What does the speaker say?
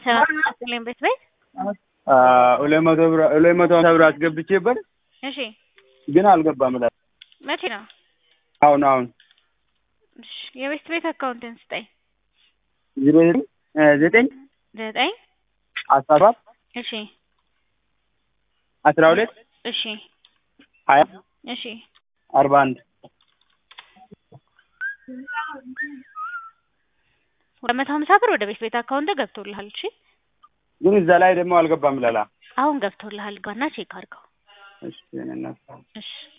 ሰላም ይስጥልኝ ቤት ቤት ሁለት መቶ ብር ሁለት መቶ ሀምሳ ብር አስገብቼበት እሺ ግን አልገባም እላለሁ። መቼ ነው? አሁን አሁን እሺ የቤት ቤት አካውንትን ስጠኝ። ዜሮ ዘጠኝ ዘጠኝ ዘጠኝ አስራ ሰባት እሺ አስራ ሁለት እሺ ሀያ እሺ አርባ አንድ ሁለት መቶ ሀምሳ ብር ወደ ቤት ቤት አካውንት ገብቶልሃል። እሺ ግን እዛ ላይ ደግሞ አልገባም ይላል። አሁን ገብቶልሃል። ጋና ቼክ አድርገው። እሺ እኔ እናት እሺ